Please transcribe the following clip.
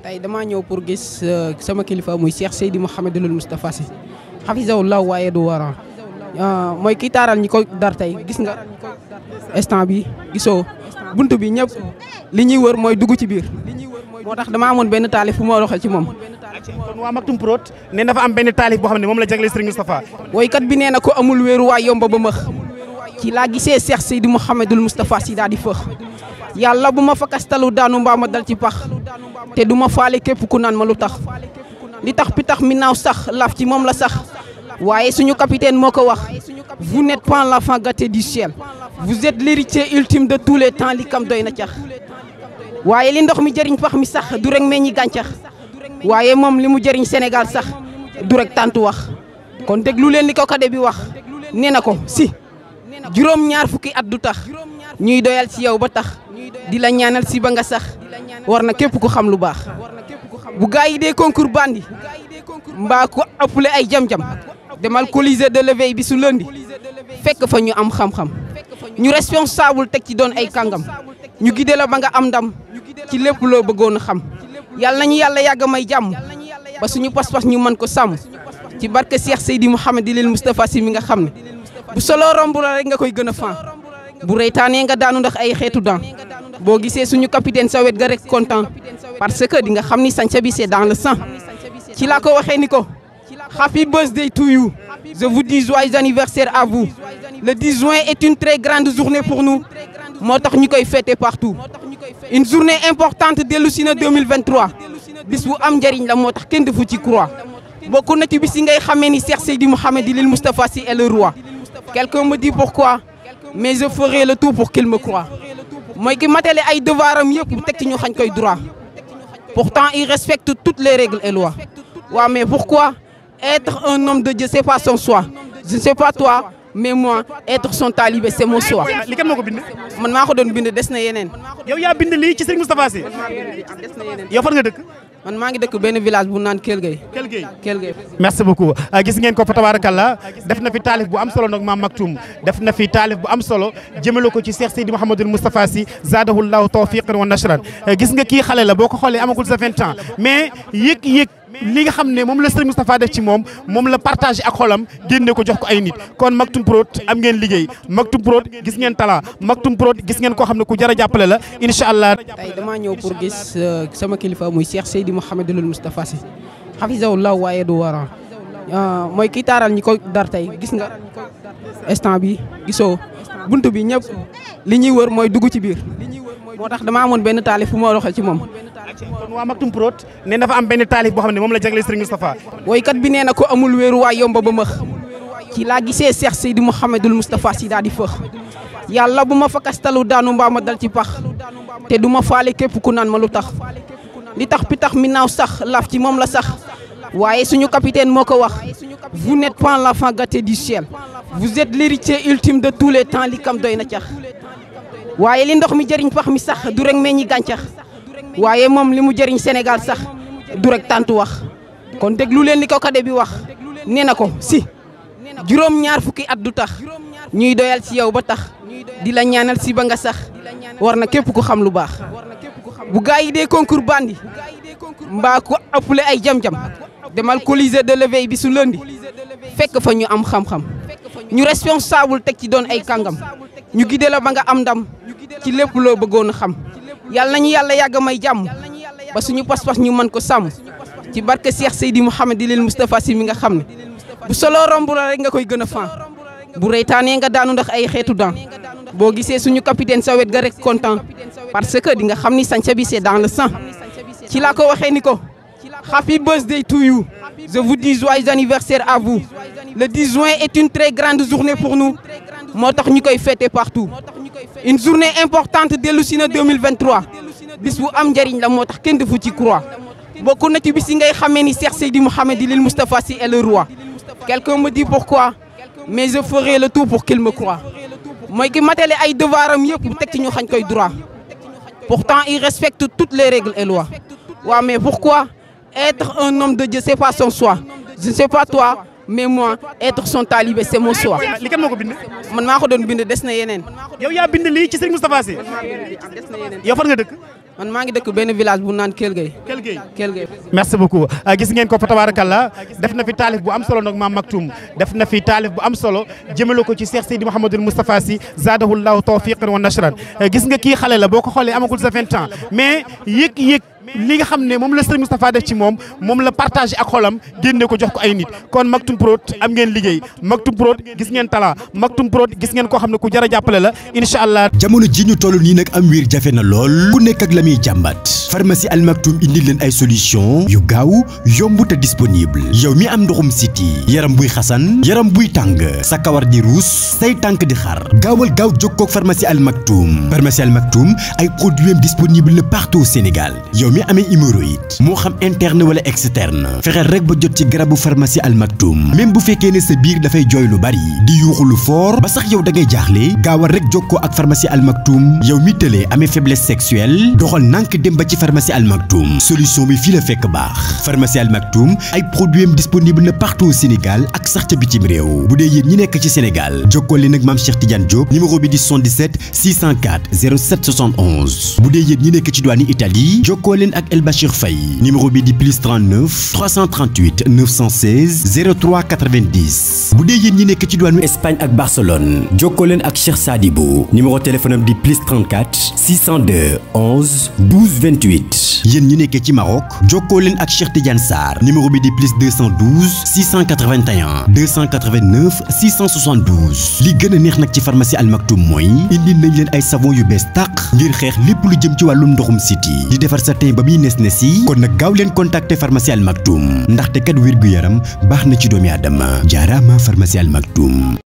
tey damaa ñëw pour gis sama kilifa muy Cheikh Seydi Mouhamadul Moustapha Sy xafisahullah waaye du waran mooy kii taaral ñi ko dar tey gis nga instant bi gisoo bunt bi ñëpp li ñuy wër mooy dugg ci biir moo tax dama amoon benn taalif fu ma doxal ci moom kon waa Maktoum Prod ne dafa am benn taalif boo xam ne moom la jagleel Serigne Moustapha woykat bi nee na ko amul wéeru waay yomba ba mëx ci laa gisee Cheikh Seydi Mouhamadul Moustapha Sy daal di fëx yàlla bu ma fa kastalu daanu mbaa ma dal ci pax te du ma faale képp ku naan ma lu tax li tax pitax mi naaw sax laaf ci moom la sax waaye suñu capitaine moo ko wax vous n'êtes pas l'enfant gâté du ciel vous êtes l'héritier ultime de tous les temps li kam doy na cax waaye li ndox mi jëriñ pax mi sax du rek meññi gàncax waaye moom li mu jëriñ Sénégal sax du rek tàntu wax kon déglu leen li ko kade bi wax nee na ko si juróom ñaar fukki at du tax ñuy doyal ci yow ba tax di la ñaanal si ba nga sax war na képp ku xam lu baax bu gaa yi dee concours bandi mbaa ko ëppale ay jam-jam demal colisée de l'éveil bi su lëndi fekk fa ñu am xam-xam ñu responsable teg ci doon ay kàngam ñu gide la ba nga am ndam ci lépp loo bëggoon a xam yàlla nañu yàlla yàgg may jàmm ba suñu pas-pas ñu mën ko sàmm ci barke Cheikh Seydi Mouhamadul Moustapha Sy mi nga xam ne bu solo romb la rek nga koy gën a fan bu reytaanee nga daanu ndax ay xeetu daan boo gisee suñu capitaine sa wet ga rek content parce que di nga xam ni sanca bi c'est dans le sang ci laa ko waxee ni ko happy birthday to you je vous dis joyeux anniversaire à vous le 10 juin est une très grande journée pour nous moo tax ñu koy fêter partout une journée importante dellu si na 2023 bis bu am njëriñ la moo tax kenn defu ci croix bokk na ci bis yi ngay xamee ni Cheikh Seydi Mouhamadul Moustapha Sy est le roi quelqu'un me dit pourquoi mais je ferai le tout pour qu'il me croie mooy ki matale ay devoiram yëpp teg ci ñu xañ koy droit pourtant il respecte toutes les règles et lois waaw mais pourquoi être un homme de Dieu c'est pas son choix je ne sais pas toi mais moi être son talibé c'est mon choix li kan moo ko bind man maa ko doon bind des na yeneen yow yaa bind lii ci Serigne Moustapha Sy des na yeneen yow fan nga dëkk man maa ngi dëkk benn village bu naan Kell Gueye Kell Gueye Kell Gueye merci beaucoup gis ngeen ko fa tabarakallah def na fi taalif bu am solo nag maam Maktoum def na fi taalif bu am solo jëmale ko ci Cheikh Seydi Mouhamadul Moustapha Sy zadahullahu tawfiqan wa nashran gis nga kii xale la boo ko xoolee amagul sa 20 ans mais yëg-yëg li nga xam ne moom la Serigne Moustapha def ci moom moom la partagé ak xolam génne ko jox ko ay nit kon Maktoum Prod am ngeen liggéey Maktoum Prod gis ngeen talent Maktoum Prod gis ngeen koo xam ne ku jar a jàppale la incha allah. tey damaa ñëw pour gis sama kilifa muy Cheikh Seydi Mouhamadul Moustapha Sy xafisahullah waaye du waran mooy kii taaral ñi ko dar tey gis nga instant bi gisoo bunt bi ñëpp li ñuy wër mooy dugg ci biir moo tax dama amoon benn taalif fu ma doxal ci moom kon waa Maktoum Prod ne dafa am benn taalif boo xam ne moom la jagleel Serigne Moustapha woykat bi nee na ko amul wéeru waay yomba ba mëx ci laa gisee Cheikh Seydi Mouhamadul Moustapha Sy daal di fëx yàlla bu ma fa kastalu daanu mbaa ma dal ci pax te du ma faale képp ku naan ma lu tax li tax pitax mi naaw sax laaf ci moom la sax waaye suñu capitaine moo ko wax vous n'êtes pas l'enfant gâté du ciel vous êtes l'héritier ultime de tous les temps li kam doy na cax waaye li ndox mi jëriñ pax mi sax du rek meññi gàncax waaye moom li mu jëriñ Sénégal sax du rek tàntu wax kon déglu leen li ko kade bi wax nee na ko si juróom ñaar fukki at du tax ñuy doyal ci yow ba tax di la ñaanal si ba nga sax war na képp ku xam lu baax bu gaa yi dee concours bandi mbaa ko ëppale ay jam-jam demal colisée de l'éveil bi su lëndi fekk fa ñu am xam-xam ñu responsable teg ci doon ay kàngam ñu gide la ba nga am ndam ci lépp loo bëggoon a xam yàlla nañu yàlla yàgg may jàmm ba suñu pas-pas ñu mën ko sàmm ci barke Cheikh Seydi Mouhamadul Moustapha Sy mi nga xam ne bu solo romb la rek nga koy gën a fan bu reytaanee nga daanu ndax ay xeetu daan boo gisee suñu capitaine sa wet ga rek content parce que di nga xam ni sanca bi c'est dans le sang ci laa ko waxee ni ko happy birthday to you je vous dis joyeux anniversaire à vous le 10 juin est une très grande journée pour nous moo tax ñu koy fêter partout une journée importante dellu si na 2023 bis bu am njëriñ la moo tax kenn defu ci croix bokk na ci bis yi ngay xamee ni Cheikh Seydi Mouhamadul Moustapha Sy est le roi quelqu'un me dit pourquoi mais je ferai le tout pour qu'il me croie mooy ki matale ay devoiram yëpp teg ci ñu xañ koy droit pourtant il respecte toutes les règles et lois waaw mais pourquoi être un homme de Dieu c'est pas son choix je ne sais pas toi mais moi être son talibé c'est mon choix li kan moo ko bind man maa ko doon bind des na yeneen yow yaa bind lii ci Serigne Moustapha Sy des na yeneen yow fan nga dëkk man maa ngi dëkk benn village bu naan Kell Gueye. Kell Gueye Kell Gueye. merci beaucoup gis ngeen ko fa tabarakallah def na fi taalif bu am solo nag maam Maktoum def na fi taalif bu am solo jëmale ko ci Cheikh Seydi Mouhamadul Moustapha Sy zadahullahu tawfiqan wa nashran gis nga kii xale la boo ko xoolee amagul sa 20 ans mais yëg-yëg li nga xam ne moom la Serigne Moustapha def ci moom moom la partagé ak xolam génne ko jox ko ay nit kon Maktoum Prod am ngeen liggéey Maktoum Prod gis ngeen talent Maktoum Prod gis ngeen koo xam ne ku jar a jàppale la incha allah. jamono ji ñu toll nii nag am wiir jafe na lool ku nekk ak la muy jàmbat pharmacie Al Maktoum indi leen ay solution yu gaaw yomb te disponible yow mi am ndoxum siti yaram buy xasan yaram buy tàng sa kawar di ruus say tànk di xar gaawal gaaw jokkoo ak pharmacie Al Maktoum pharmacie Al Maktoum ay produits disponible na partout au Sénégal yow mi amee hémorroïde moo xam interne wala externe fexeel rek ba jot ci garabu pharmacie Al Maktoum même bu fekkee ne sa biir dafay jooy lu bari di yuuxu lu fort ba sax yow da ngay jaaxle gaawal rek jokkoo ak pharmacie Al Maktoum yow mi tëlee amee faiblesse sexuelle doxal nànk dem ba ci pharmacie Al Maktoum solution bi fii la fekk baax pharmacie Al Maktoum ay produits am disponible na partout au Sénégal ak sax ca bitim réew bu dee yéen ñi nekk ci Sénégal jokkoo leen ak maam Cheikh Tidiane Diop numéro bi di 77 604 07 71 bu dee yéen ñi nekk ci douane Italie jokkoo leen ak El Bachir Faye numéro bi di plus 39 338 916 03 90 bu dee yéen ñi nekk ci douane Espagne ak Barcelone jokkoo leen ak Cheikh Sadibou numéro téléphone am di plus 34 602 11 12 28 yéen ñi nekkee ci Maroc jokkoo leen ak Cheikh Tidiane Sarr numéro bi di plus 212 681 289 672 li gën a neex nag ci pharmacie Al Maktoum mooy indi nañ leen ay savon yu bees tàq ngir xeex lépp lu jëm ci wàllum ndoxum siti di defar sa teen ba muy nes nes yi kon nag gaaw leen contacter pharmacie Al Maktoum ndaxte kat wér gu yaram baax na ci doomi aadama jaaraama pharmacie Al Maktoum